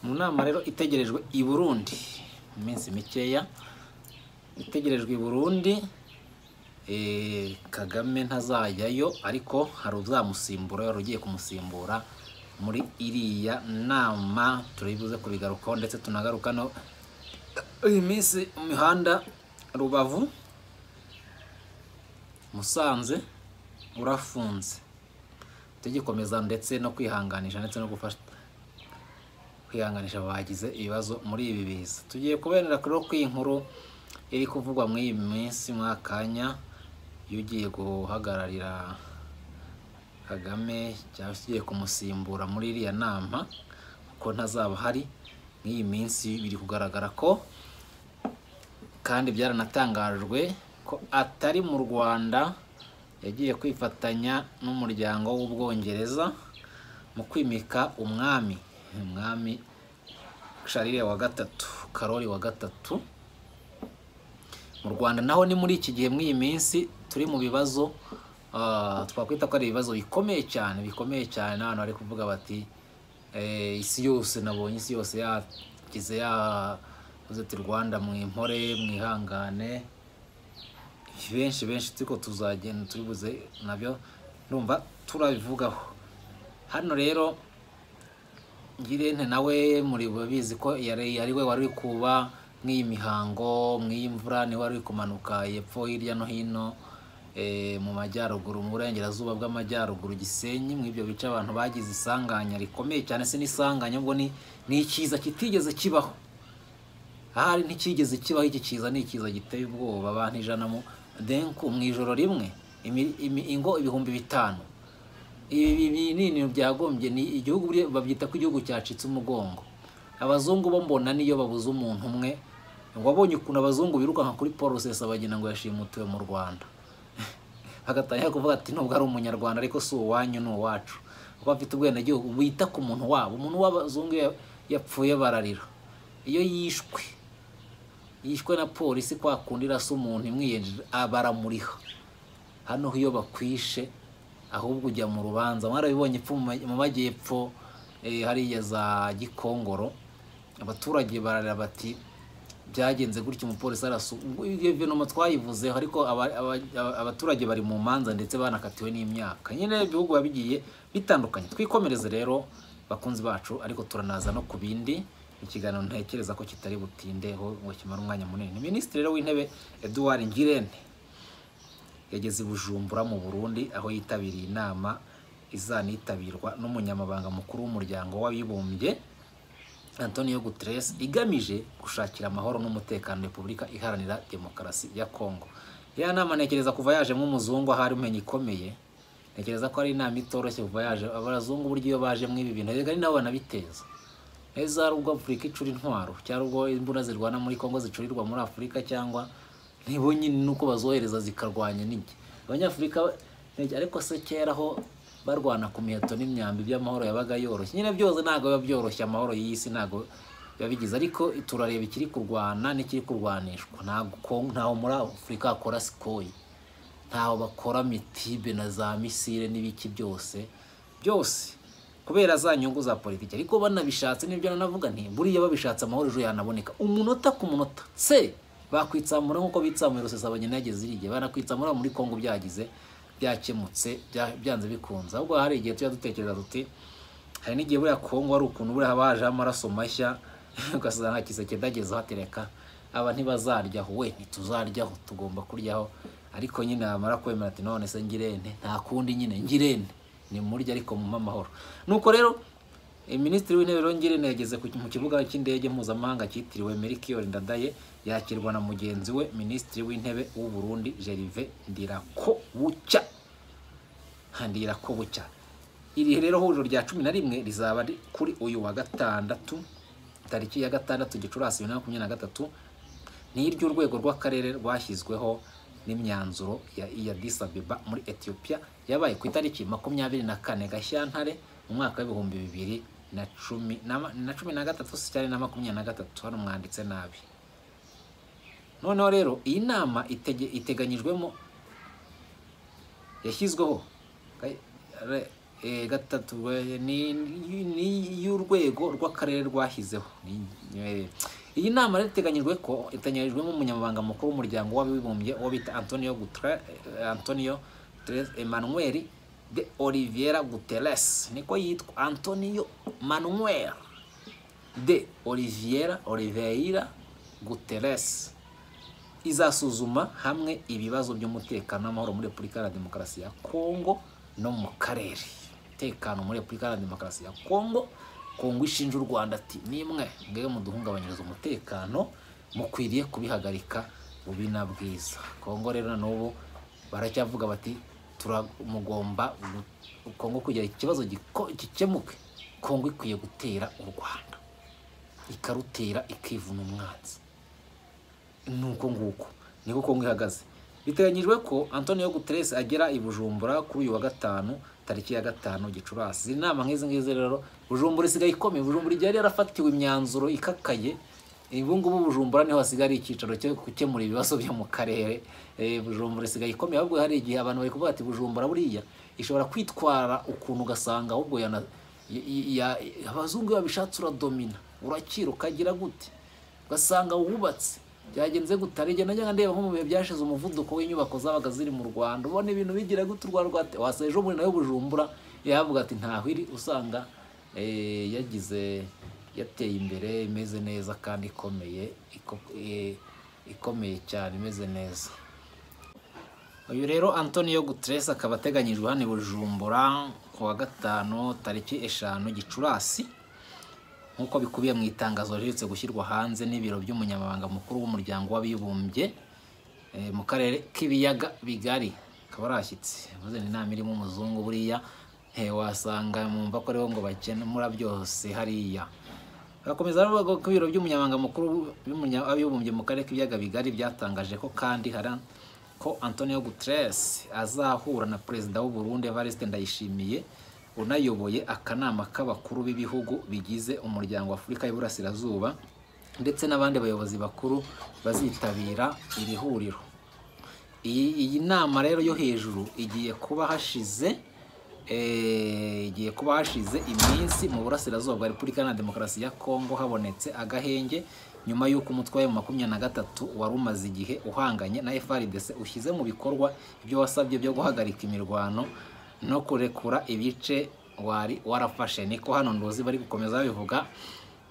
nama rero itegerejwe i burundi mu minsi mikeya itegerejwe i burundi eh, kagame ntazajyayo ariko hari uzamusimbura yari ugiye kumusimbura muri iriya nama turi buze kubigarukaho ndetse tunagaruka no iyi minsi mu mihanda rubavu musanze urafunze tugikomeza ndetse no kwihanganisha ndetse no gufasha kwihanganisha abagize ibibazo muri ibi biza tugiye kuberera kuri ku inkuru iri kuvugwa muri iyi minsi mwakanya iyo ugiye guhagararira kagame cyangwa se ugiye kumusimbura muri iriya nama kuko ntazaba hari muri iyi minsi biri kugaragara ko kandi byaranatangajwe ko atari mu rwanda yagiye kwifatanya n'umuryango w'ubwongereza mu kwimika umwami umwami sharire wa gatatu karori wa gatatu mu rwanda naho ni muri iki gihe muri iyi minsi turi mu bibazo ah, twakwita ko ari ibibazo bikomeye cyane bikomeye cyane n'abantu bari kuvuga bati eh, isi yose nabonye isi yose yagize yavuze ati rwanda mwimpore mwihangane benshi benshi turiko tuzagenda turibuze nabyo ndumva turabivugaho hano rero ngirente nawe muri babizi ko yari ari we wari kuba nk'iyi mihango nk'iyi mvura niwe wari kumanuka hepfo hirya no hino eh, mu majyaruguru mu burengerazuba bw'amajyaruguru gisenyi mu ibyo bice abantu bagize isanganya rikomeye cyane se n'isanganya ubwo ni ni ikiza kitigeze kibaho ahari ntikigeze kibaho iki kiza ni ikiza giteye ubwoba abantu ijana mu denku mu ijoro rimwe imi- imi- ingo ibihumbi bitanu ibi binini byagombye ni igihugu buriya babyita ko igihugu cyacitse umugongo abazungu bo mbona niyo babuze umuntu umwe wabonye ukuntu abazungu birukanka kuri paul rusesabagina ngo yashimutiwe mu rwanda agatangira kuvuga ati nubwo ari umunyarwanda ariko si uwanyu ni uwacu kuko bafite ubwenegihugu bita ku muntu wabo umuntu w'abazungu iyo yapfuye bararira iyo yishwe yishwe na polisi kwa kundi irasa umuntu imwiyenjeje baramuriha hano iyo bakwishe ahubwo ujya mu rubanza mwarabibonye epfo mu ma- mu majyepfo eh, hariya za gikongoro abaturage bararira bati byagenze gutya umupolisi arasu ubwo iyo venoma twayivuzeho ariko aba- aba- aba- abaturage bari mu manza ndetse banakatiwe n'imyaka nyine ibihugu biba bigiye bitandukanye twikomereze rero bakunzi bacu ariko turanaza no ku bindi ikiganiro ntekereza ko kitari butindeho ngo kimare umwanya munini minisitiri rero w'intebe eduward ngirente yageze i bujumbura mu burundi aho yitabiriye inama izanitabirwa n'umunyamabanga mukuru w'umuryango w'abibumbye antonio guterres igamije gushakira amahoro n'umutekano repubulika iharanira demokarasi ya congo ya nama ntekereza kuva yajemo umuzungu ahari umenya ikomeye ntekereza ko ari inama itoroshye kuva yaje abazungu buryo iyo bajemo ibi bintu erega ari nabo banabiteza ese hari ubwo afurika icura intwaro cyangwa ubwo imbunda zirwana muri congo zicurirwa muri afurika cyangwa nibo nyine nuko bazohereza zikarwanya n'iki abanyafurika ntekereza- ariko se kera ho barwana ku miheto n'imyambi by'amahoro yabaga yoroshye nyine byose ntabwo biba byoroshye amahoro y'isi ntabwo biba bigize ariko turareba ikiri kurwana n'ikiri kurwanishwa ntabwo Congo- ntaho muri afurika hakora sikoyi ntaho bakora mitibe na za misile n'ibiki byose byose kubera za nyungu za politiki ariko banabishatse nibyo nanavuga nti buriya babishatse amahoro ejo yanaboneka umunota ku munota se bakwitsamura nk'uko bitsamuye rusesabagina yageze irigihe banakwitsamura muri kongo byagize byakemutse bya- byanze bikunze ahubwo hari igihe tujya dutekereza tuti hari n'igihe buriya kongo ari ukuntu buriya haba hajeho amaraso mashya ugasanga nta kiseke ndagezeho atereka aba ntibazaryaho we ntituzaryaho tugomba kuryaho ariko nyine yamara kwemera ati none se ngirente nta kundi nyine ngirente ni murya ariko mu amahoro nuko rero eh, minisitiri w'intebe rero ngirente yageze ku- mu kibuga cy'indege mpuzamahanga cyitiriwe merikiori ndadaye yakirwa na mugenzi we minisitiri w'intebe w'u burundi jerive ndirakobucya handira ko bucya iri rero huriro rya cumi na rimwe rizaba ri- kuri uyu wa gatandatu tariki ya gatandatu gicurasi bibiri na makumyabiri na gatatu ni iry'urwego rw'akarere rwashyizweho n'imyanzuro ya, ya Addis Abeba muri Ethiopia yabaye ku itariki makumyabiri na kane Gashyantare mu mwaka w'ibihumbi bibiri na cumi na ma- na cumi na gatatu si cyari na makumyabiri na gatatu hano mwanditse nabi noneho rero iyi nama itege- iteganyijwemo yashyizweho ka- re- Eh, gatatu eh, ni ni y'urwego rw'akarere rwahizeho Ni- eh, iyi nama rero iteganyijwe ko itanyijwemo umunyamabanga mukuru w'umuryango w'abibumbye uwo bita antonio Gutre- eh, antonio Guterres emmanuel de oliviera guterres niko yitwa antonio manuel de oliviera oliveira guterres izasuzuma hamwe ibibazo by'umutekano n'amahoro muri repubulika iharanira demokarasi ya kongo no mu karere umutekano muri repubulika iharanira demokarasi ya kongo kongo ishinja u rwanda ati nimwe mwebwe muduhungabanyiriza umutekano mukwiriye kubihagarika bubi na bwiza kongo rero na n'ubu baracyavuga bati turamugomba gu- kongo kugira ikibazo giko- gikemuke kongo ikwiye gutera u rwanda ikarutera ikivuna umwanzi nuko nguko niko kongo ihagaze biteganyijwe ko antonio guterres agera i bujumbura kuri uyu wa gatanu tariki ya gatanu gicurasi izi nama nk'izi ngizi rero bujumbura isigaye ikomeye bujumbura igihe yari yarafatiwe imyanzuro ikakaye ubu ngubu bujumbura niho hasigaye ari icyicaro cyo gukemura ibibazo byo mu karere Eh, bujumbura isigaye ikomeye ahubwo hari igihe abantu bari kuvuga ati bujumbura buriya ishobora kwitwara ukuntu ugasanga ahubwo yana y- y- ya- abazungu iyo babishatse uradomina urakira ukagira gute ugasanga wubatse byagenze gutari igenda njya ndeba nko mu bihe byashize umuvuduko w'inyubako zabaga ziri mu rwanda ubona ibintu bigira gute u rwanda rwate wasa ejo bundi nawe bujumbura yavuga ati ntaho iri usanga eh, yagize yateye imbere imeze neza kandi ikomeye iko- eh, ikomeye cyane imeze neza uyu rero antonio guterres akaba ateganyijwe hano i bujumbura ku wa gatanu tariki eshanu gicurasi nk'uko bikubiye mu itangazo riherutse gushyirwa hanze n'ibiro by'umunyamabanga mukuru w'umuryango w'abibumbye eh, mu karere k'ibiyaga bigari akaba arashyitse maze ni inama irimo umuzungu buriya eh, wasanga mumva ko aribo ngo bakemura byose hariya barakomeza bavuga ko ibiro by'umunyamabanga mukuru w'umunya- w'abibumbye mu karere k'ibiyaga bigari byatangaje ko kandi hari ko Antonio Guterres azahura na perezida w'u Burundi Evariste Ndayishimiye unayoboye akanama k'abakuru b'ibihugu bigize umuryango wa Afurika y'Iburasirazuba ndetse n'abandi bayobozi bakuru bazitabira iri huriro iyi iyi nama rero yo hejuru igiye kuba hashize eh, igiye kuba hashize iminsi mu burasirazuba bwa repubulika na demokarasi ya kongo habonetse agahenge nyuma y'uko umutwe wa makumyabiri na gatatu wari umaze igihe uhanganye na frdc ushyize mu bikorwa ibyo wasabye byo guhagarika imirwano no kurekura ibice wari warafashe niko hano ndozi bari gukomeza babivuga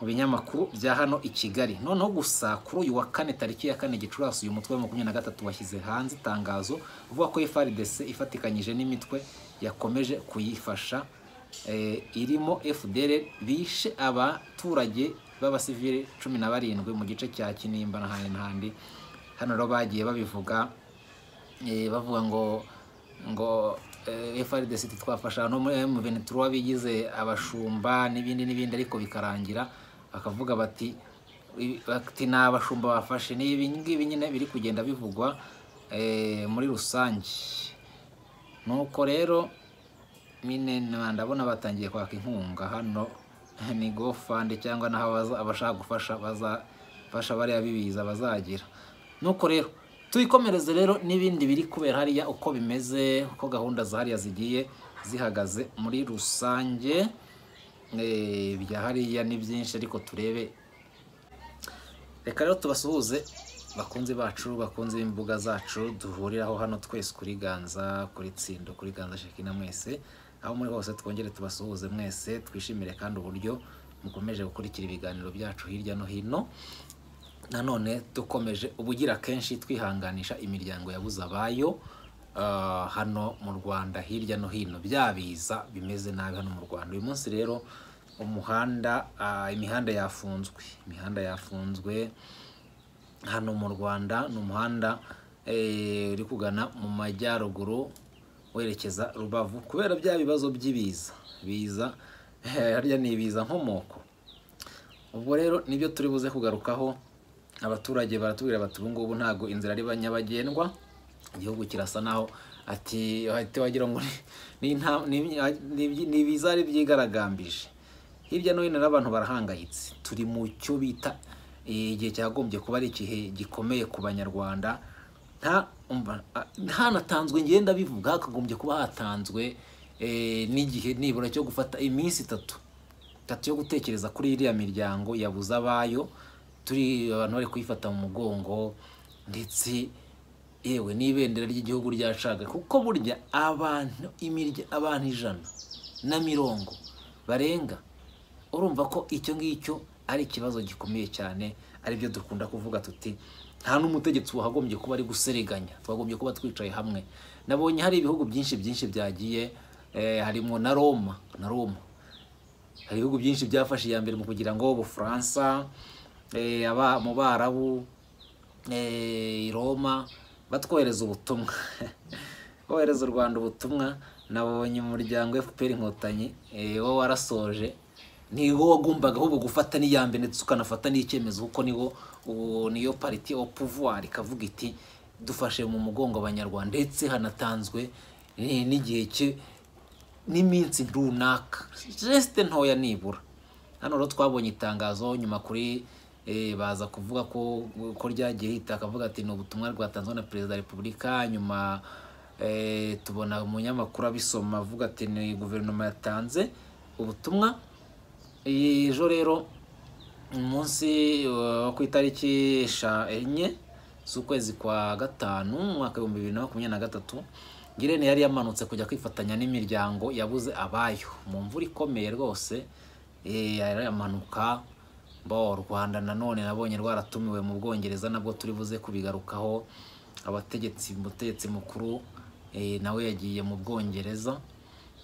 mu binyamakuru bya hano i Kigali noneho gusa kuri uyu wa kane tariki ya kane gicurasi uyu mutwe wa makumyabiri na gatatu washyize hanze itangazo uvuga ko FRDC ifatikanyije n'imitwe yakomeje kuyifasha eh, irimo FDL bishe abaturage b'abasivili cumi na barindwi mu gice cya Kinimba n'ahandi n'ahandi hano rero bagiye babivuga eh, bavuga ngo ngo eh, FRDC twafasha no muri M23 bigize abashumba n'ibindi n'ibindi ariko bikarangira bakavuga bati i- bati ni abashumba bafashe ni ibi ngibi nyine biri kugenda bivugwa eh, muri rusange nuko rero mine na- ndabona batangiye kwaka inkunga hano ni gofande cyangwa naho abaza- abashaka gufasha bazafasha bariya bibiza bazagira nuko rero tuyikomereze rero n'ibindi biri kubera hariya uko bimeze uko gahunda za hariya zigiye zihagaze muri rusange Eh, bya hariya ni byinshi ariko turebe reka rero tubasuhuze bakunzi bacu bakunzi b'imbuga zacu duhuriraho hano twese kuri ganza kuri tsindo kuri ganza shekina mwese aho muri hose twongere tubasuhuze mwese twishimire kandi uburyo mukomeje gukurikira ibiganiro byacu hirya no hino nanone dukomeje ubugira kenshi twihanganisha imiryango yabuze abayo ah, hano mu rwanda hirya no hino byabiza bimeze nabi hano mu rwanda uyu munsi rero umuhanda ah, imihanda yafunzwe imihanda yafunzwe hano mu rwanda ni umuhanda eh, uri kugana mu majyaruguru werekeza rubavu kubera bya bibazo by'ibiza biza harya ni ibiza nkomoko ubwo rero nibyo turi buze kugarukaho abaturage baratubwira bati ubu ngubu ntabwo inzira ari nyabagendwa igihugu kirasa naho ati ahita wagira ngo ni- ni nta- ni- ni- ni ibizari byigaragambije hirya no hino n'abantu barahangayitse turi mu cyo bita eh, igihe cyagombye kuba ari igihe gikomeye ku banyarwanda nta umva, ah, hanatanzwe ngenda bivuga hakagombye kuba hatanzwe eh, n'igihe nibura cyo gufata iminsi itatu itatu yo gutekereza kuri iriya miryango yabuze abayo turi abantu bari kuyifata mu mugongo ndetse yewe n'ibendera ry'igihugu ryashaga kuko burya abantu imirya abantu ijana na mirongo barenga urumva ko icyo ngicyo ari ikibazo gikomeye cyane aribyo dukunda kuvuga tuti nta n'umutegetsi wahagombye kuba ari guseriganya twagombye kuba twicaye hamwe nabonye hari ibihugu byinshi byinshi byagiye eh, harimo na roma na roma hari ibihugu byinshi byafashe iya mbere mu kugira ngo ubufaransa eh, aba- mu barabu eh, i roma batwohereza ubutumwa bohereza u rwanda ubutumwa nabonye umuryango fpr inkotanyi eh, wo warasoje niwo wagombaga ahubwo gufata n'iya mbere ndetse ukanafata n'icyemezo kuko niwo uwo- niyo pariti o pouvoir ikavuga iti dufashe mu mugongo abanyarwanda ndetse hanatanzwe eh, n'igihe cye n'iminsi runaka jesite ntoya nibura hano rero twabonye itangazo nyuma kuri eh, baza kuvuga ko ko ryagiye hita akavuga ati ni ubutumwa rwatanzwe na perezida wa repubulika nyuma eh, tubona umunyamakuru abisoma avuga ati ni guverinoma yatanze ubutumwa Eh, ejo rero umunsi eh, wo ku itariki esha- enye z'ukwezi kwa gatanu mu mwaka w'ibihumbi bibiri na makumyabiri na gatatu girene yari yamanutse kujya kwifatanya n'imiryango yabuze abayo mu mvura ikomeye rwose eh, aramanuka bo u rwanda nanone nabonye rwaratumiwe mu bwongereza nabwo turi buze kubigarukaho abategetsi umutegetsi mukuru eh, nawe yagiye mu bwongereza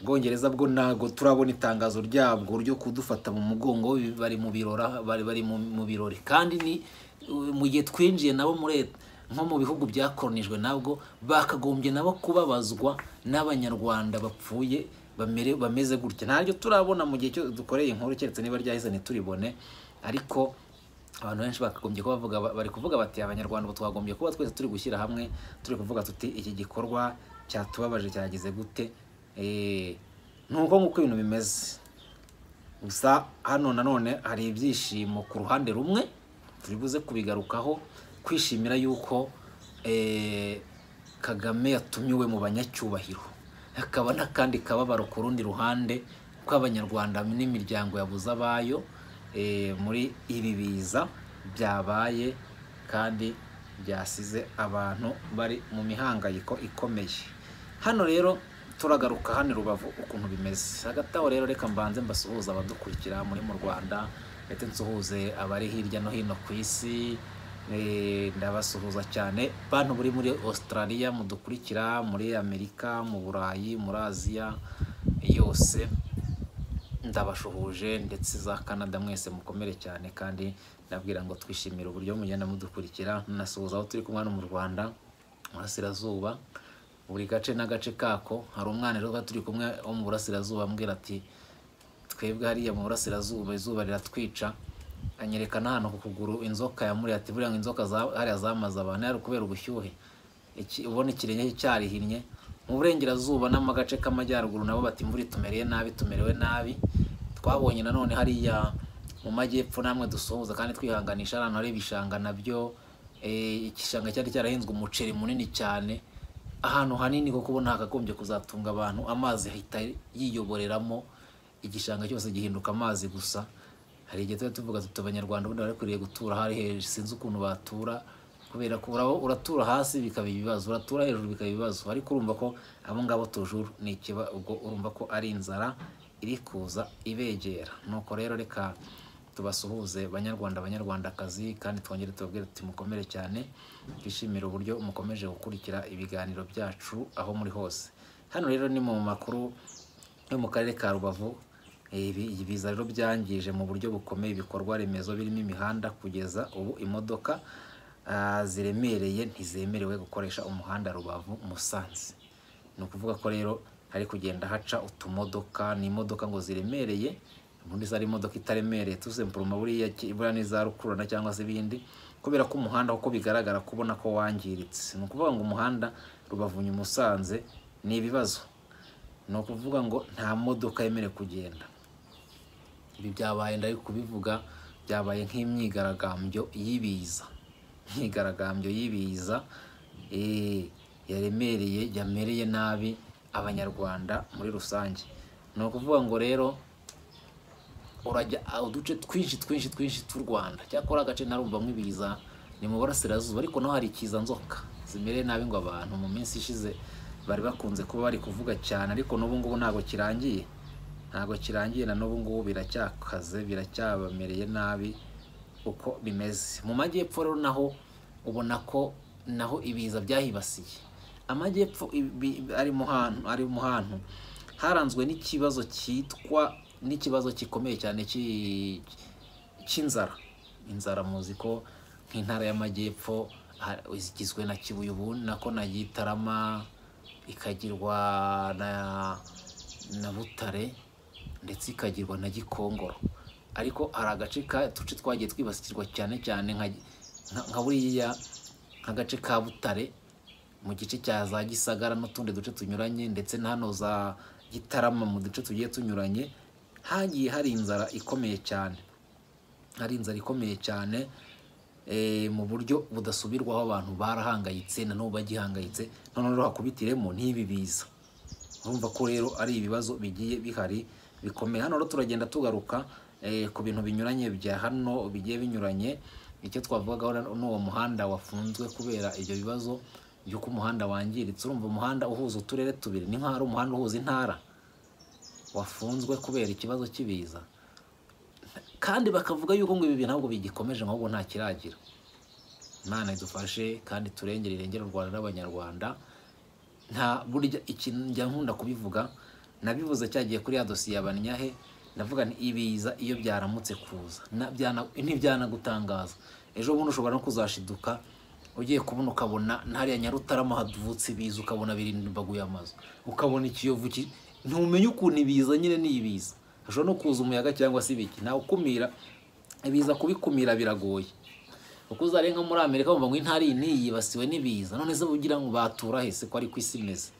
ubwongereza bwo ntabwo turabona itangazo ryabwo ryo kudufata mu mugongo bari mu birora bari bari mu- mu birori kandi ni uh, mu gihe twinjiye nabo muri et- nko mu bihugu byakoronijwe nabwo bakagombye nabo kubabazwa n'abanyarwanda bapfuye bamere bameze gutya ntaryo turabona mu gihe cyo dukoreye inkuru keretse niba ryahise ntituribone ariko abantu benshi bakagombye kuba bavuga bari kuvuga bati abanyarwanda ubu twagombye kuba twese turi gushyira hamwe turi kuvuga tuti iki gikorwa cyatubabaje cyagize gute Eh, ni uko nguko ibintu bimeze gusa hano nanone hari ibyishimo ku ruhande rumwe turi buze kubigarukaho kwishimira yuko eh, kagame yatumiwe mu banyacyubahiro hakaba n'akandi kababaro ku rundi ruhande kw'abanyarwanda n'imiryango yabuze abayo eh, muri ibi biza byabaye kandi byasize abantu bari mu mihangayiko ikomeye hano rero turagaruka hano i rubavu ukuntu bimeze hagati aho rero reka mbanze mbasuhuza abadukurikira muri mu rwanda ndetse nsuhuze abari hirya no hino ku isi eh, ndabasuhuza cyane bantu muri muri australia mudukurikira muri amerika mu burayi muri aziya yose ndabashuhuje ndetse za Canada mwese mukomere cyane kandi ndabwira ngo twishimire uburyo mugenda mudukurikira nasuhuza aho turi kumwe hano mu Rwanda mu burasirazuba buri gace n'agace kako hari umwana rero tuba turi kumwe wo mu burasirazuba ambwira ati twebwe hariya mu burasirazuba izuba riratwica anyereka n'ahantu ku kuguru inzoka yamuriye ati buriya ngo inzoka za- hariya zamaze abantu yari kubera ubushyuhe Iki- ubona ikirenge cye cyarihinnye mu burengerazuba n'amagace k'amajyaruguru nabo bati imvura itumereye nabi tumerewe nabi twabonye nanone hariya mu majyepfo namwe dusuhuza kandi twihanganisha ahantu hari ibishanga nabyo eh, igishanga cyari cyarahinzwe umuceri munini cyane ahantu hanini kuko ubona hakagombye kuzatunga abantu amazi ahita yiyoboreramo igishanga cyose gihinduka amazi gusa hari igihe tuba tuvuga tuti abanyarwanda ubundi barakwiriye gutura hari hejuru sinzi ukuntu batura kubera ko uraba- uratura hasi bikaba ibibazo uratura hejuru bikaba ibibazo ariko urumva ko abo ngabo tujuru ni ikiba ubwo urumva ko ari inzara iri kuza ibegera nuko rero reka tubasuhuze banyarwanda banyarwandakazi kandi twongere tubabwire tuti mukomere cyane twishimire uburyo mukomeje gukurikira ibiganiro byacu aho muri hose hano rero ni mu makuru yo mu karere ka rubavu ibi ibiza rero byangije mu buryo bukomeye ibikorwa remezo birimo imihanda kugeza ubu imodoka ah, ziremereye ntizemerewe gukoresha umuhanda rubavu musanze ni ukuvuga ko rero hari kugenda haca utumodoka ni imodoka ngo ziremereye ubundi zari imodoka itaremereye tuzempuruma buriya ki- buriya n'iza rukururana cyangwa se ibindi kubera ko umuhanda uko bigaragara kubona ko wangiritse ni ukuvuga ngo umuhanda rubavu musanze ni ibibazo ni ukuvuga ngo nta modoka yemerewe kugenda ibi byabaye ndari kubivuga byabaye nk'imyigaragambyo y'ibiza imyigaragambyo y'ibiza eh, yaremereye yamereye nabi abanyarwanda muri rusange ni ukuvuga ngo rero urajya uduce twinshi twinshi twinshi tw'u rwanda cyakora agace ntarumvamo ibiza ni mu burasirazuba ariko naho hari ikiza nzoka zimereye nabi ngo abantu mu minsi ishize bari bakunze kuba bari kuvuga cyane ariko n'ubu ngubu ntabwo kirangiye ntabwo kirangiye na n'ubu ngubu biracyakaze biracyabamereye nabi uko bimeze mu majyepfo rero naho ubona ko naho ibiza byahibasiye amajyepfo ibi- ari mu hantu ari mu hantu haranzwe n'ikibazo cyitwa n'ikibazo gikomeye cyane cy'i- cy'inzara inzara muzi ko nk'intara y'amajyepfo ha- igizwe na kibuye ubu nako na gitarama ikagirwa na na butare ndetse ikagirwa na gikongoro ariko hari agace ka duce twagiye twibasirwa cyane cyane nka nka- nka buriya nk'agace ka butare mu gice cya za gisagara n'utundi duce tunyuranye ndetse na hano za gitarama mu duce tugiye tunyuranye hagiye hari inzara ikomeye cyane hari inzara ikomeye cyane eh, mu buryo budasubirwaho abantu barahangayitse na n'ubu bagihangayitse none rero hakubitiremo n'ibi biza urumva ko rero ari ibibazo bigiye bihari bikomeye hano rero turagenda tugaruka eh, ku bintu binyuranye bya hano bigiye binyuranye icyo twavugagaho rero ni uwo muhanda wafunzwe kubera ibyo bibazo by'uko umuhanda wangiritse urumva umuhanda uhuza uturere tubiri ni nk'aho ari umuhanda uhuza intara wafunzwe kubera ikibazo cy'ibiza kandi bakavuga yuko ngo ibi bintu ntabwo bigikomeje nk'ubu nta kiragira imana idufashe kandi turengere irengere u rwanda n'abanyarwanda nta burya ikintu njya nkunda kubivuga nabivuze cyagiye kuri ya dosiye ya banyahe ndavuga nti ibiza iyo byaramutse kuza na- byana- ntibyanagutangaza ejo bundi ushobora no kuzashiduka ugiye kubona ukabona na hariya nyarutarama haduvutse ibiza ukabona birimbaguye amazu ukabona ikiyovu ki- ntumenye ukuntu ibiza nyine ni ibiza hashobora no kuza umuyaga cyangwa se ibiki ntawe ukumira ibiza kubikumira biragoye uko uzareba nko muri amerika bumva ngo intara iyi niyi yibasiwe n'ibiza none se ugira ngo batura hese ko ari ku isi imeze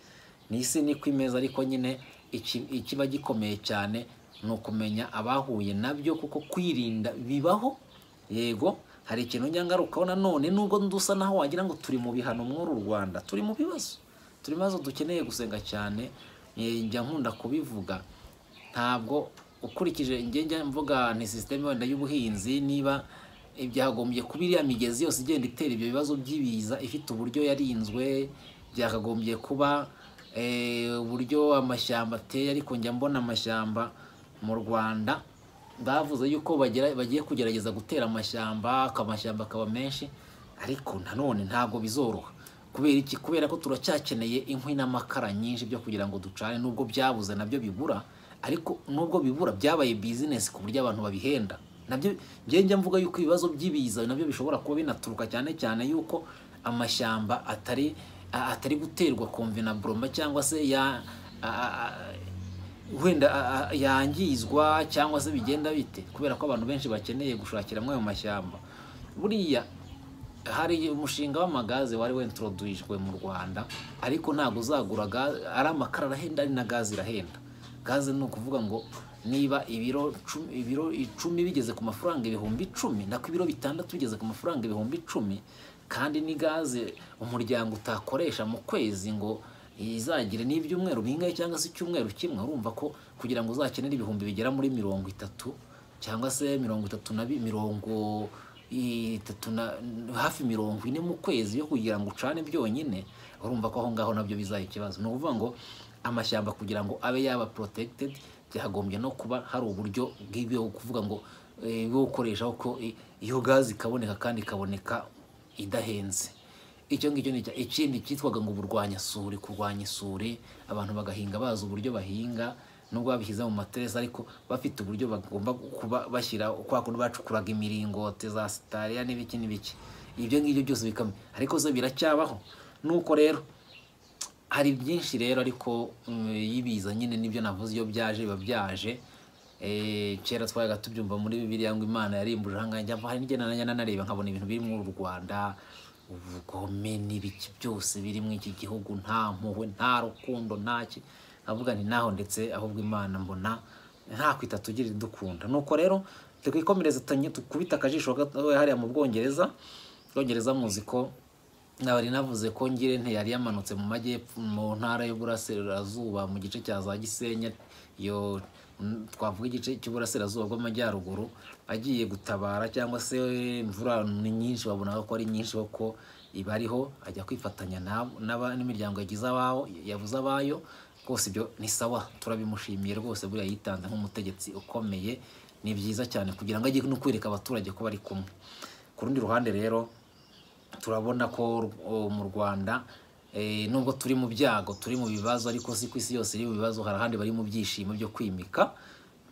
ni isi niko imeze ariko nyine iki- ikiba gikomeye cyane ni ukumenya abahuye nabyo kuko kwirinda bibaho yego hari ikintu nyangarukaho nanone nubwo dusa naho wagira ngo turi mu bihano mw'uru rwanda turi mu bibazo turi mu bibazo dukeneye gusenga cyane eh, njya nkunda kubivuga ntabwo ukurikije ingenge mvuga ni sisiteme wenda y'ubuhinzi niba byagombye kuba iriya migezi yose igenda itera ibyo bibazo by'ibiza ifite uburyo yarinzwe byakagombye kuba eh, uburyo amashyamba ateye ariko njya mbona amashyamba mu rwanda bavuze yuko bagera- bagiye kugerageza gutera amashyamba amashyamba akaba menshi ariko nanone ntabwo bizoroha kubera iki kubera ko turacyakeneye inkwi n'amakara nyinshi byo kugira ngo ducane nubwo byabuze nabyo bibura ariko nubwo bibura byabaye bizinesi ku buryo abantu babihenda nabyo njya mvuga yuko ibibazo by'ibiza nabyo bishobora kuba binaturuka cyane cyane yuko amashyamba atari a- atari guterwa komve na broma cyangwa se ya a- a- a- wenda a- a- yangizwa cyangwa se bigenda bite kubera ko abantu benshi bakeneye gushakira amwe mu mashyamba buriya hari umushinga w'amagaze wari wentroduwijwe mu rwanda ariko ntabwo uzagura gaze ari amakara arahenda ari na gaze irahenda gaze ni ukuvuga ngo niba ibiro cumi, ibiro icumi bigeze ku mafaranga ibihumbi icumi nako ibiro bitandatu bigeze ku mafaranga ibihumbi icumi kandi ni gaze umuryango utakoresha mu kwezi ngo izagire n'ibyumweru bingahe cyangwa se icyumweru kimwe urumva ko kugira ngo uzakenere ibihumbi bigera muri mirongo itatu cyangwa se mirongo itatu na bi- mirongo itatu na hafi mirongo ine mu kwezi yo kugira ngo ucane byonyine urumva ko aho ngaho nabyo bizaba ikibazo ni ukuvuga ngo amashyamba kugira ngo abe yaba protected byagombye no kuba hari uburyo bw'ibyo kuvuga ngo eh, bwo gukoresha ko eh, iyo gazi ikaboneka kandi ikaboneka idahenze icyo ngicyo ni icya- ikindi cyitwaga ngo uburwanyasuri kurwanya isuri abantu bagahinga bazi uburyo bahinga nubwo babishyize mu materasi ariko bafite uburyo bagomba kuba bashyira kwa kundi bacukuraga imiringote za sitariya n'ibiki n'ibiki ibyo ngibyo byose bikamye ariko zo biracyabaho nuko rero hari byinshi rero ariko mm, y'ibiza nyine nibyo navuze iyo byaje biba byaje Eh, kera twajaga tubyumva muri bibiliya ngo imana yarimbuje ahangaha njya hari n'igihe nanjye nanareba nkabona ibintu biri muri uru rwanda ubugome n'ibiki byose biri muri iki gihugu nta mpuhwe nta rukundo nta ki avuga nti naho ndetse ahubwo imana mbona nta kwita tugira idukunda nuko rero twikomereze tanye- tukubite akajisho gato hariya mu bwongereza bwongereza muzi ko nari navuze ko ngire yari yamanutse mu majyepfo mu ntara y'uburasirazuba mu gice cya za gisenya iyo mm, twavuga igice cy'uburasirazuba bw'amajyaruguru agiye gutabara cyangwa se imvura ni nyinshi babonaga ko ari nyinshi koko ibariho ajya kwifatanya na- n'aba- n'imiryango yagize abaho yavuze abayo rwose ibyo ni sawa turabimushimiye rwose buriya yitanze nk'umutegetsi ukomeye ni byiza cyane kugira ngo ajye no kwereka abaturage ko bari kumwe ku rundi ruhande rero turabona ko o, mu rwanda eh, nubwo turi mu byago turi mu bibazo ariko si ku isi yose iri mu bibazo hari ahandi bari mu byishimo byo kwimika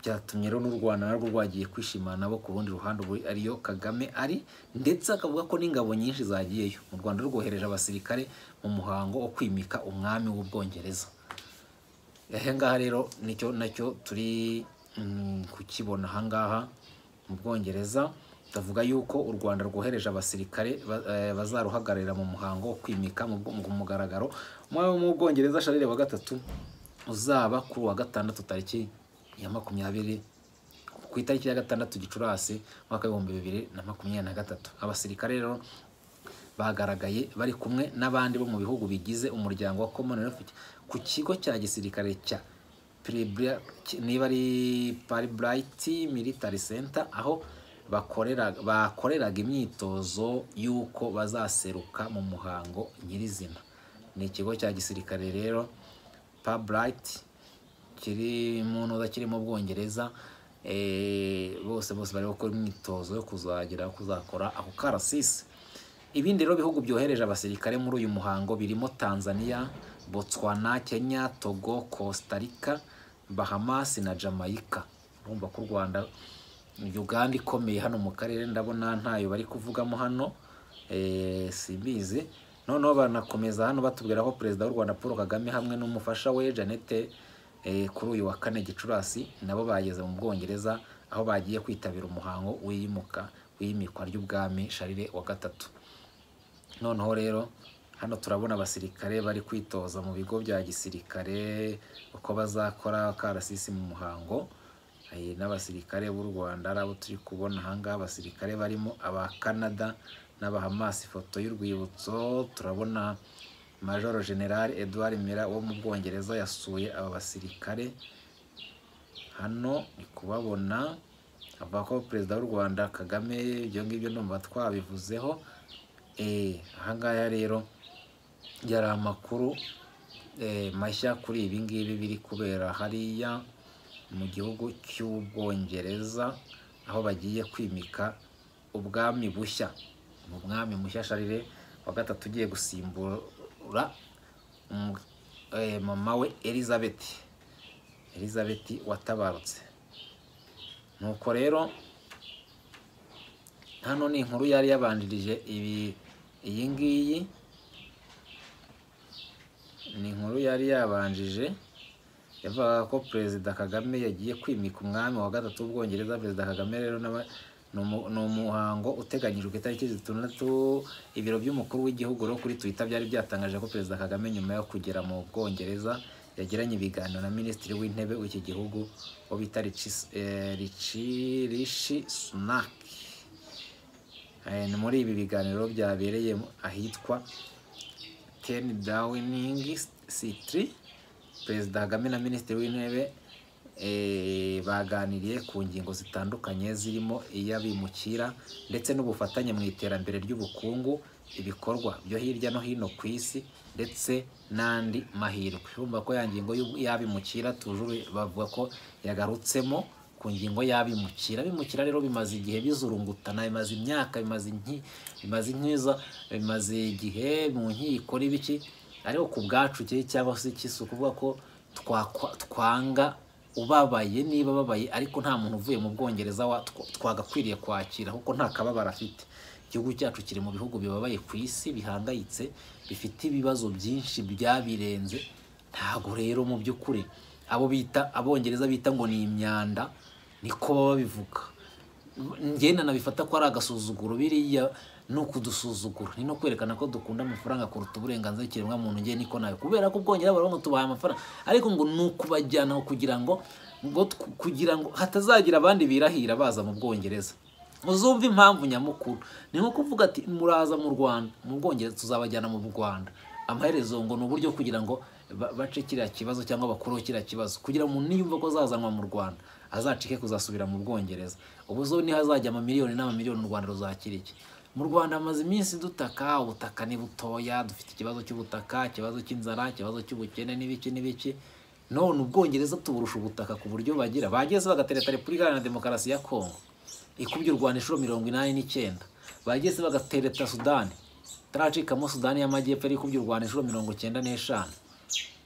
byatumye rero n'u rwanda narwo rwagiye kwishimana nabo ku rundi ruhande ubu ariyo kagame ari ndetse akavuga ko n'ingabo nyinshi zagiyeyo mu rwanda rwohereje abasirikare mu muhango wo kwimika umwami w'ubwongereza aha ngaha rero nicyo nacyo turi mm, kukibona aha ngaha mu bwongereza tuvuga yuko u rwanda rwohereje abasirikare ba- eh, bazaruhagararira mu muhango wo kwimika mu bwo- mu mugaragaro umwami wo mu bwongereza sharire wa gatatu uzaba kuri uwa gatandatu tariki ya makumyabiri ku itariki ya gatandatu gicurasi umwaka w'ibihumbi bibiri na makumyabiri na gatatu abasirikare rero bagaragaye bari kumwe n'abandi bo mu bihugu bigize umuryango wa commonwealth ku kigo cya gisirikare cya Pilibla- ki- niba ari Paribright Military Center aho bakorera bakoreraga imyitozo y'uko bazaseruka mu muhango nyirizina ni ikigo cya gisirikare rero Pabright kiri mu ntuza kiri mu Bwongereza eh, bose bose bari gukora imyitozo yo kuzagira kuzakora ako karasisi Ibindi rero bihugu byohereje abasirikare muri uyu muhango birimo Tanzania, Botswana, Kenya, Togo, Costa Rica, Bahamas na Jamaica. Urumva ko u Rwanda Uganda ikomeye hano mu karere ndabona ntayo bari kuvugamo hano eh, simbizi noneho banakomeza hano batubwira ko perezida w'u Rwanda Paul Kagame hamwe n'umufasha we Janete eh, kuri uyu wa kane Gicurasi nabo bageze mu Bwongereza aho bagiye kwitabira umuhango w'iyimuka w'iyimikwa ry'ubwami Charles wa gatatu noneho rero hano turabona abasirikare bari kwitoza mu bigo bya gisirikare uko bazakora akarasisi mu muhango Eh, n'abasirikare b'u Rwanda ari abo turi kubona aha ngaha abasirikare barimo aba Canada n'abahamasi ifoto y'urwibutso turabona Major General Edward Mira wo mu Bwongereza yasuye aba basirikare hano ni kubabona avuga ko perezida w'u Rwanda Kagame ibyo ngibyo ndumva twabivuzeho Eh, aha ngaha rero yari amakuru eh, mashya kuri ibi ngibi biri kubera hariya mu gihugu cy'ubwongereza aho bagiye kwimika ubwami bushya mu mwami mushya sharire wa gatatu ugiye gusimbura umu- eh, mama we elizabeth elizabeth watabarutse nuko rero hano ni inkuru yari yabanjirije ibi iyi ngiyi ni inkuru yari yabanjije yavugaga ko perezida kagame yagiye kwimika umwami wa gatatu w'ubwongereza perezida kagame rero n'aba- ni umu- ni umuhango uteganyijwe ku itariki zitandatu ibiro by'umukuru w'igihugu rero kuri twitter byari byatangaje ko perezida kagame nyuma yo kugera mu bwongereza yagiranye ibiganiro na minisitiri w'intebe w'iki gihugu wo bita Rishi- eh, Rishi- rishi sunaki Eh, ni muri ibi biganiro byabereye mu- ahitwa Ten Downing Street Perezida Kagame na Minisitiri w'Intebe eh, baganiriye ku ngingo zitandukanye zirimo iy'abimukira ndetse n'ubufatanye mu iterambere ry'ubukungu ibikorwa byo hirya no hino ku isi ndetse n'andi mahirwe urumva ko ya ngingo y'ubu- y'abimukira tujuru bavuga ko yagarutsemo ku ngingo y'abimukira abimukira rero bimaze igihe bizurungutana bimaze imyaka bimaze inki bimaze inkiza bimaze igihe mu nkiko n'ibiki ariko ku bwacu cye cyangwa se ikisi ukuvuga ko twakwa- twanga ubabaye niba ababaye ariko nta muntu uvuye mu bwongereza wa- tw- twagakwiriye kwakira kuko nta kababaro afite igihugu cyacu kiri mu bihugu bibabaye ku isi bihangayitse bifite ibibazo byinshi byabirenze ntago rero mu by'ukuri abo bita abongereza bita ngo ni imyanda niko baba babivuga ngenda nabifata ko ari agasuzuguro biriya ni ukudusuzugura ni no kwerekana ko dukunda amafaranga kuruta uburenganzira ikiremwa muntu ngiye niko nawe kubera ko ubwongereza baravuga ngo tubahaye amafaranga ariko ngo ni ukubajyana kugira ngo ngo tw- kugira ngo hatazagira abandi birahira baza mu bwongereza uzumve impamvu nyamukuru ni nko kuvuga ati muraza mu rwanda mu bwongereza tuzabajyana mu rwanda amaherezo ngo ni uburyo kugira ngo ba- bace kiriya kibazo cyangwa bakuru kiriya kibazo kugira ngo umuntu niyumva ko azazanwa mu rwanda azacike kuzasubira mu bwongereza ubu zo niho azajya amamiliyoni n'amamiliyoni u rwanda ruzakira iki mu rwanda hamaze iminsi dutaka ubutaka ni butoya dufite ikibazo cy'ubutaka ikibazo cy'inzara ikibazo cy'ubukene n'ibiki n'ibiki none ubwongereza tuburusha ubutaka ku buryo bagira bageze bagatereta repubulika iharanira demokarasi ya kongo ikubye u rwanda inshuro mirongo inani n'icyenda bageze bagatereta sudani itaracikamo sudani y'amajyepfo yari ikubye u rwanda inshuro mirongo icyenda n'eshanu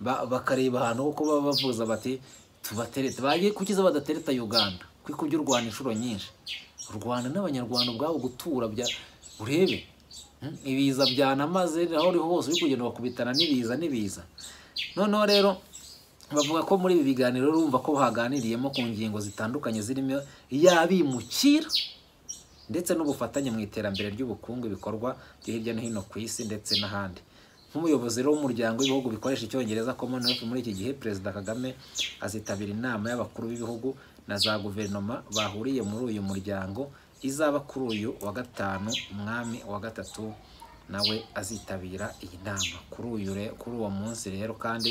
Ba- bakareba ahantu ho kuba bavuza bati tubaterete bagiye kukiza badatereta uganda ko ikubye u rwanda inshuro nyinshi u rwanda n'abanyarwanda ubwabo gutura bya urebe hmm, ibiza byanamaze aho uri hose uri kugenda bakubitana n'ibiza n'ibiza noneho rero bavuga ko muri ibi biganiro urumva ko haganiriyemo ku ngingo zitandukanye zirimo iy'abimukira ndetse n'ubufatanye mu iterambere ry'ubukungu ibikorwa byo hirya no hino ku isi ndetse n'ahandi nk'umuyobozi rero w'umuryango w'ibihugu bikoresha icyongereza commonwealth muri iki gihe perezida kagame azitabira inama y'abakuru b'ibihugu na za guverinoma bahuriye muri uyu muryango izaba kuri uyu wa gatanu umwami wa gatatu nawe azitabira iyi nama kuri uyu re- kuri uwo munsi rero kandi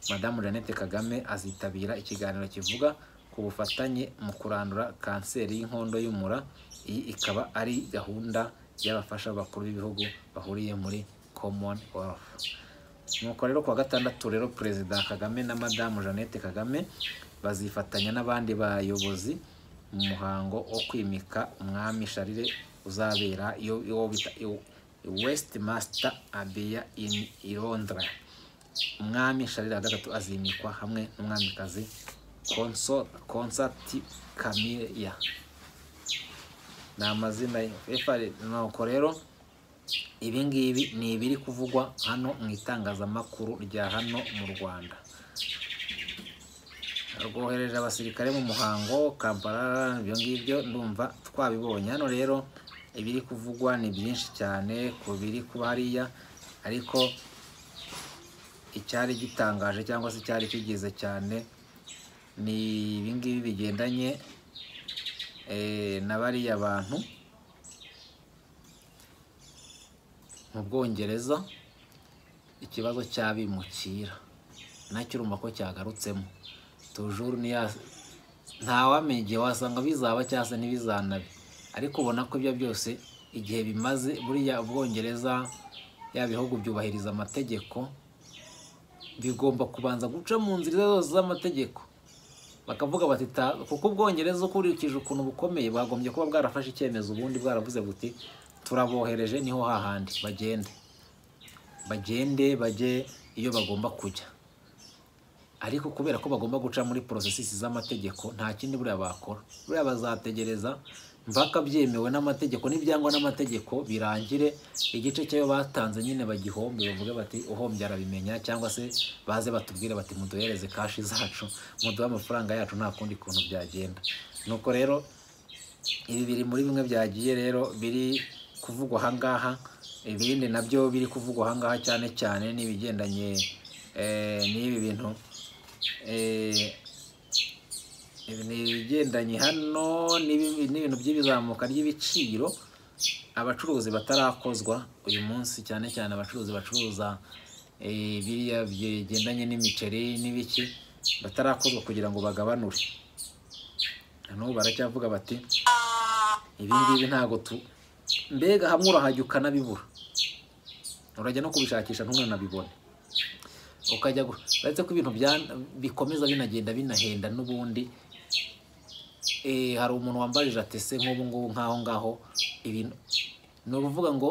madamu jeannette kagame azitabira ikiganiro kivuga ku bufatanye mu kurandura kanseri y'inkondo y'umura iyi ikaba ari gahunda y'abafasha bakuru b'ibihugu bahuriye muri commonwealth nuko rero kuwa gatandatu rero perezida kagame na madamu jeannette kagame bazifatanya n'abandi bayobozi mu muhango wo kwimika umwami sharire uzabera iyo iyo bita iw- west master abiya in i londres umwami sharire wa gatatu azimikwa hamwe n'umwamikazi konsati kamiya ni amazina ye FR nuko rero ibi ngibi ni ibiri kuvugwa hano mu itangazamakuru rya hano mu rwanda rwohereje abasirikare mu muhango kampala ibyo ngibyo ndumva twabibonye hano rero ibiri kuvugwa ni byinshi cyane ku biri kuba hariya ariko icyari gitangaje cyangwa se icyari kigize cyane ni ibi ngibi bigendanye eh, na bariya bantu mu bwongereza ikibazo cy'abimukira nacyo urumva ko cyagarutsemo tujuru niya ntawamenya igihe wasanga bizaba cyangwa se ntibizanabe ariko ubona ko ibyo byose igihe bimaze buriya ubwongereza ya bihugu byubahiriza amategeko bigomba kubanza guca mu nzira zose z'amategeko bakavuga bati "Ta- kuko ubwongereza uko ukurikije ukuntu bukomeye bwagombye kuba bwarafashe icyemezo ubundi bwaravuze buti turabohereje niho hahandi bagende bagende bajye iyo bagomba kujya ariko kubera ko bagomba guca muri porosesisi z'amategeko nta kindi buriya bakora buriya bazategereza mpaka byemewe n'amategeko n'ibyangwa n'amategeko birangire igice cyayo batanze nyine bagihombe bavuge bati uhombye arabimenya cyangwa se baze batubwire bati muduhereze kashi zacu muduhe amafaranga yacu nta kundi kuntu byagenda nuko rero ibi biri muri bimwe byagiye rero biri kuvugwa ahangaha ibindi nabyo biri kuvugwa ahangaha cyane cyane n'ibigendanye eh, n'ibi bintu eh, ibi ni ibigendanye hano n'ibi- n'ibintu by'ibizamuka ry'ibiciro abacuruzi batarakozwa uyu munsi cyane cyane abacuruzi bacuruza eh, biriya bigendanye n'imiceri n'ibiki batarakozwa kugira ngo bagabanure na n'ubu baracyavuga bati ibi ngibi ntabwo tu mbega hamwe urahajya ukanabibura urajya no kubishakisha ntunanabibone ukajya gu- uretse ko ibintu bya- bikomeza binagenda binahenda n'ubundi Eh, hari umuntu wambajije ati se nk'ubu ngubu nk'aho ngaho ibintu ni ukuvuga ngo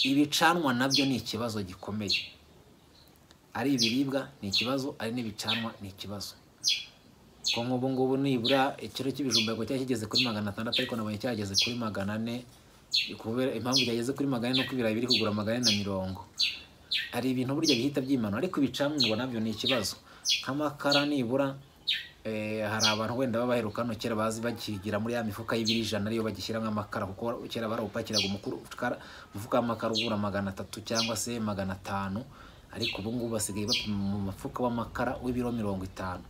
ibicanwa nabyo ni ikibazo gikomeye ari ibiribwa ni ikibazo ari n'ibicanwa ni ikibazo ko nk'ubu ngubu nibura ikiro cy'ibijumba ngo cyari kigeze kuri magana atandatu ariko nabonye cyageze kuri magana ane kubera impamvu cyageze kuri magana ane ni uko ibirayi biri kugura magana ane na mirongo hari ibintu burya bihita byimanura ariko ibicanwa nabyo ni ikibazo nk'amakara nibura eh, hari abantu wenda baba baheruka hano kera bazi bakigira muri ya mifuka y'ibiri ijana ariyo bagishyira nk'amakara kuko kera barawupakiraga umukuru ukara- umufuka w'amakara ugura magana atatu cyangwa se magana atanu ariko ubu ngubu basigaye bapima mu mufuka w'amakara w'ibiro mirongo itanu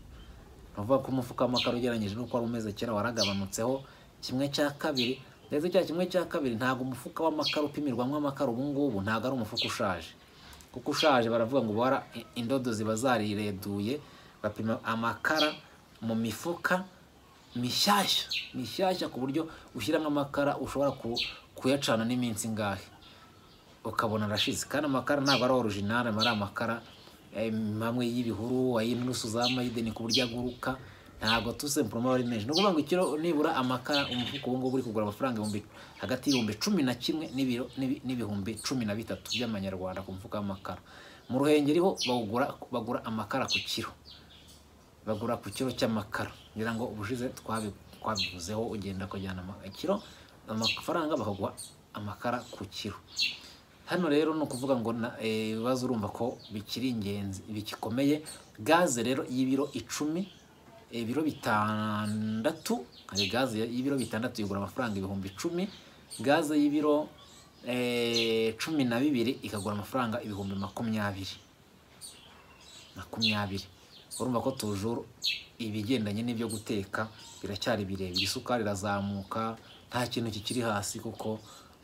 ni ukuvuga ko umufuka w'amakara ugereranyije n'uko wari umeze kera waragabanutseho kimwe cya kabiri ndetse cya kimwe cya kabiri ntabwo umufuka w'amakara upimirwamo amakara ubu ngubu ntabwo ari umufuka ushaje kuko ushaje baravuga ngo bara indodo ziba zarireduye bapima amakara mu mifuka mishyashya mishyashya ku buryo ushyiramo amakara ushobora ku- kuyacana n'iminsi ingahe ukabona arashize kandi amakara ntabwo ari orijinali aba ari amakara em, amwe y'ibihuru ay'inturusu za mayideni ku buryo aguruka ntabwo tusempuroma ari menshi ni ukuvuga ngo ikiro nibura amakara umufuka ubu ngubu uri kugura amafaranga ibihumbi hagati y'ibihumbi cumi na kimwe n'ibiro- n'ibi- n'ibihumbi cumi na bitatu by'amanyarwanda ku mufuka w'amakara mu ruhengeri ho bagura, bagura amakara ku kiro bagura ku kiro cy'amakara ngira ngo ubushize twabi- twabivuzeho ugenda ukajyana ama- kiro amafaranga bakaguha amakara ku kiro hano rero ni ukuvuga ngo na- eh, ibibazo urumva ko bikiri ingenzi bigikomeye gaze rero y'ibiro icumi ibiro bitandatu hari gaze y'ibiro bitandatu igura amafaranga ibihumbi icumi gaze y'ibiro eh, cumi na bibiri ikagura amafaranga ibihumbi makumyabiri makumyabiri urumva ko tujuru ibigendanye n'ibyo guteka biracyari birebire isukari irazamuka nta kintu kikiri hasi kuko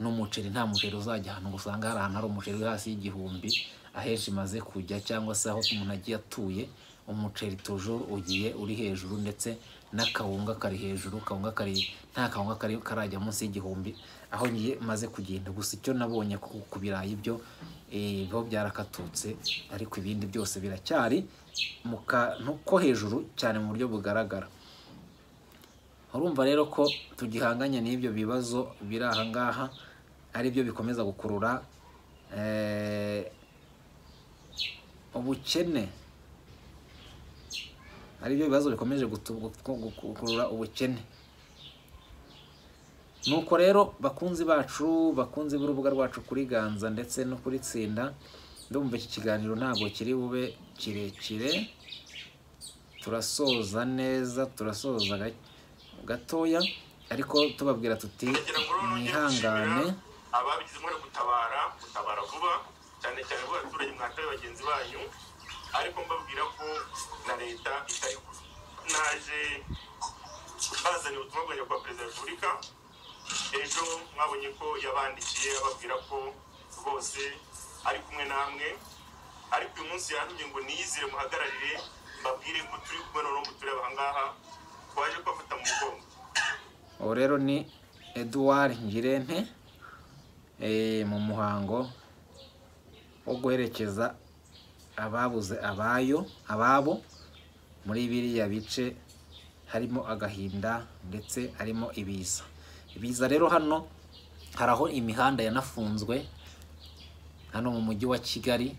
n'umuceri nta muceri uzajya ahantu ngo usanga hari ahantu hari umuceri uri hasi y'igihumbi ahenshi imaze kujya cyangwa se aho umuntu agiye atuye umuceri tujuru ugiye uri hejuru ndetse n'akawunga kari hejuru kawunga kari nta kawunga kari karajya munsi y'igihumbi aho ngiye maze kugenda gusa icyo nabonye ku- ku birayi byo eh, biba byarakatutse ariko ibindi byose biracyari mu kantu ko hejuru cyane mu buryo bugaragara urumva rero ko tugihanganye n'ibyo bibazo biri aha ngaha ari byo bikomeza gukurura eh, ubukene ari byo bibazo bikomeje gutu- gutu- gukurura ubukene nuko rero bakunzi bacu bakunzi b'urubuga rwacu kuri ganza ndetse no kuri tsinda ndumva iki kiganiro ntabwo kiri bube kirekire turasoza neza turasoza ga- gatoya ariko tubabwira tuti kugira ngo rero mwihangane ababigize umwere gutabara gutabara vuba cyane cyane bo baturage mwataye bagenzi banyu ariko mbabwira ko na leta itari kure naje bazaniye ubutumwa bwanjye kwa perezida wa repubulika ejo mwabonye ko yabandikiye ababwira ko rwose ari kumwe namwe ariko uyu munsi yantumye ngo niyizire muhagararire mbabwire ko turi kumwe noneho mu tureba aha ngaha twaje kubafata mu mugongo ubu rero ni eduwari ngirente eh, mu muhango wo guherekeza ababuze abayo ababo muri biriya bice harimo agahinda ndetse harimo ibiza ibiza rero hano hari aho imihanda yanafunzwe hano mu mujyi wa kigali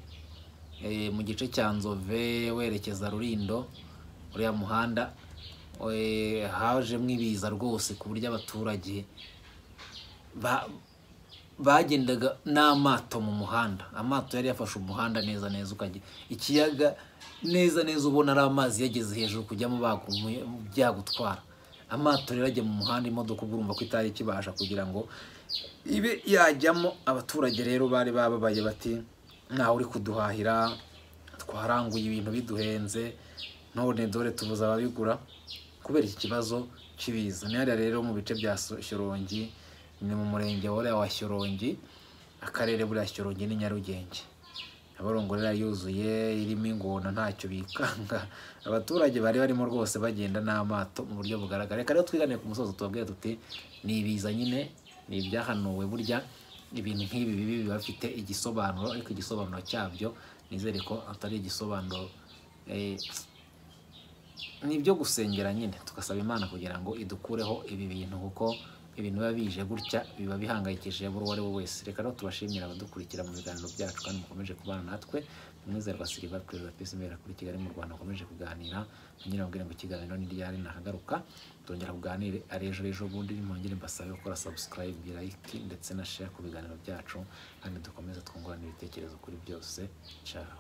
eh, mu gice cya nzove werekeza rurindo uriya muhanda eh, hajemo ibiza rwose ku buryo abaturage ba- bagendaga n'amato mu muhanda amato yari yafashe umuhanda neza neza ukajya ikiyaga neza neza ubona ari amazi yageze hejuru kujyamo bagumuye byagutwara amato rero ajya mu muhanda imodoka ubwo urumva ko itari ikibasha kugira ngo ibe yajyamo abaturage rero bari bababaye bati ntawe uri kuduhahira twaranguye ibintu biduhenze none dore tubuze ababigura kubera iki kibazo cy'ibiza ni hariya rero mu bice bya Sho- shyorongi ni mu murenge wariya wa shyorongi akarere buriya shyorongi ni nyarugenge abarongorera yuzuye irimo ingona ntacyo bikanga abaturage bari barimo rwose bagenda n'amato mu buryo bugaragara reka rero twiganiye ku musozo tubabwire tuti ni ibiza nyine ni ibyahanuwe burya ibintu nk'ibi bibi biba bifite igisobanuro ariko igisobanuro cyabyo nizere ko atari igisobanuro eh, ni ibyo gusengera nyine tugasaba imana kugira ngo idukureho ibi bintu kuko ibintu biba bije gutya biba bihangayikishije buri uwo ari we wese reka rero tubashimira abadukurikira mu biganiro byacu kandi mukomeje kubana natwe umwizerwa siriva perezida pisi mbera kuri kigali mu rwanda ukomeje kuganira ngira ngo ngo ikiganiro ni ryari nahagaruka tongera kuganire ari ejo ejo bundi mwongere mbasabe gukora subscribe like ndetse na share ku biganiro byacu kandi dukomeze twungurane ibitekerezo kuri byose ciao